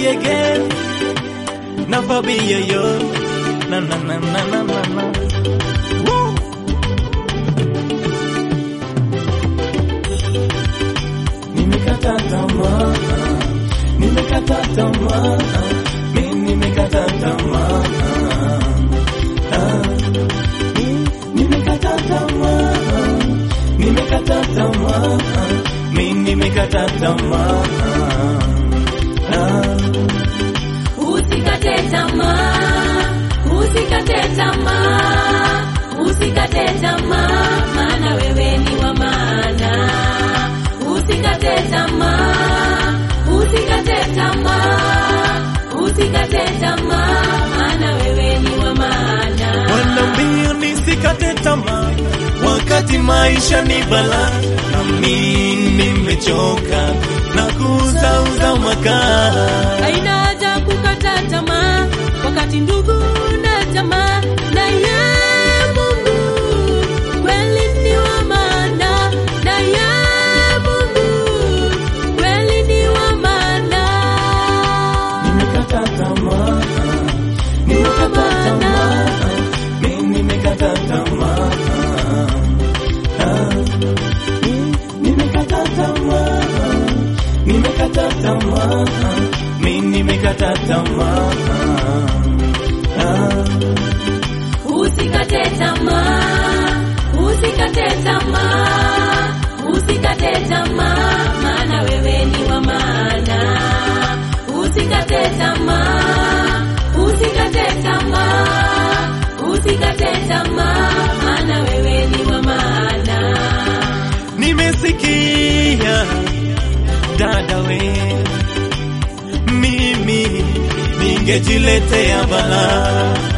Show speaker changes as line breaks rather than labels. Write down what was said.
again. Never be yo yo. Na na na na na na na. Woo. Nimekata tamaa, nimekata tamaa, mimi nimekata tamaa. Ah, mimi nimekata tamaa, nimekata tamaa, mimi nimekata tamaa. Ah.
Usikate tamaa, usikate tamaa, usikate tamaa, maana wewe ni wa maana. Usikate tamaa, usikate tamaa, usikate tamaa, maana wewe ni wa maana.
Wanaambia nisikate tamaa, wakati maisha ni balaa, na mimi nimechoka na kuuzauza makaa.
Haina haja kukata tamaa, wakati ndugu na jamaa na ye Mungu kweli ni wa maana, na ye Mungu kweli ni wa maana.
Nimekata tamaa, nimekata tamaa, mimi nimekata tamaa. Ah, nimekata tamaa, nimekata tamaa, mimi nimekata tamaa. Ah.
Usikate tamaa, usikate tamaa, usikate tamaa, maana wewe ni wa maana. Usikate tamaa, usikate tamaa, usikate tamaa, maana wewe ni wa maana.
Nimesikia dada we, mimi ningejiletea balaa